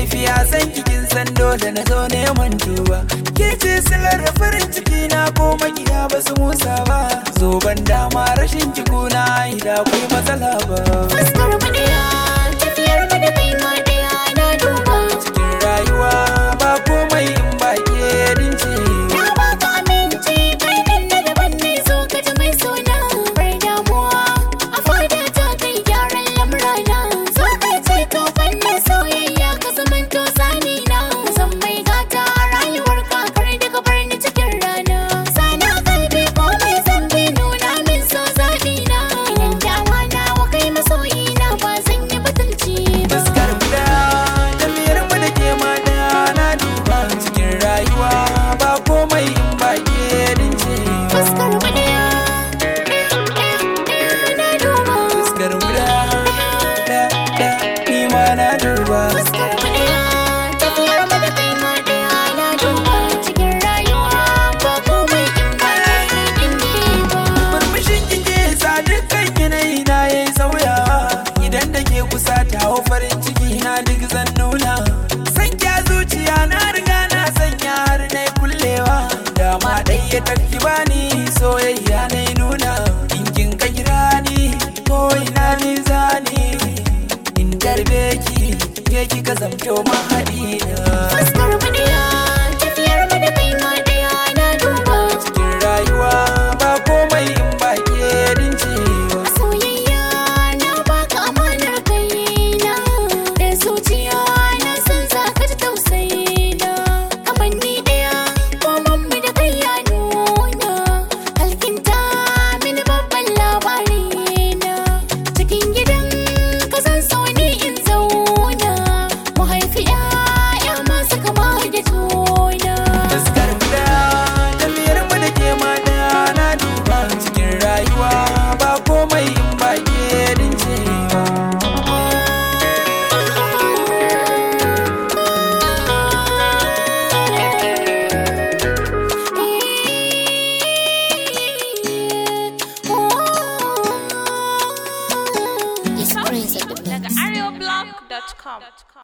tafiya san kikin san dole na zo neman duba ke ce silar farin ciki na ko makiya ba su musa ba zoban dama rashin cikuna ida akwai matsala ba Fuskar mu ɗaya, tafiyar mu da kai ma ɗaya na duba. cikin rayuwa ba komai in ba ke dince Na baka aminci, kai ɗin na daban ne so ka ji mai suna. Bar damuwa, a fada ta kai gyaran lamurana. So kai ce to fannin soyayya ka zamanto sani na. Ka san mai gata a rayuwar ka kar da ka bar ni cikin rana. Sana kalbi komai zan bi nuna min so zaɓi na. Idan dawa na wa kai masoyi na ba zan yi butulci ba. fuskar guda tafiyar mu da ke mata na duba cikin rayuwa ba komai in ba ke dince Fuskar mu ɗaya, ɗaya na duba. fuskar guda da da ni ma na duba Fuskar mu ɗaya, tafiyar mu da kai ma ɗaya na duba. Cikin rayuwa ba komai in ba kai ɗin ne ba. murmushin kike sa dukkan yanayi na yayi sauyawa idan da ke kusa ta hau farin ciki na duk zan nuna san kya zuciya na riga na sanya har na kullewa dama ɗaya tafi bani soyayya na nuna in kin ka kira ni ko ina ni zani in tarbe ki ke kika zamto mahaɗi na Fuskar mu ɗaya, tafiyar mu da kai ma ɗaya na duba. cikin rayuwa ba komai in ba ke dincewa Soyayya na baka amanar kaina da zuciya na san za ka ji tausayi na kamar ni ɗaya komon mu da kai ya nuna alkinta mini babban labari na cikin gidan ka san so ne in zauna mu haifi 'ya'ya masu kama da juna Fuskar guda tafiyar mu da ke mata na duba cikin rayuwa ba komai in ba ke dincewa. It's crazy. daga areoblog.com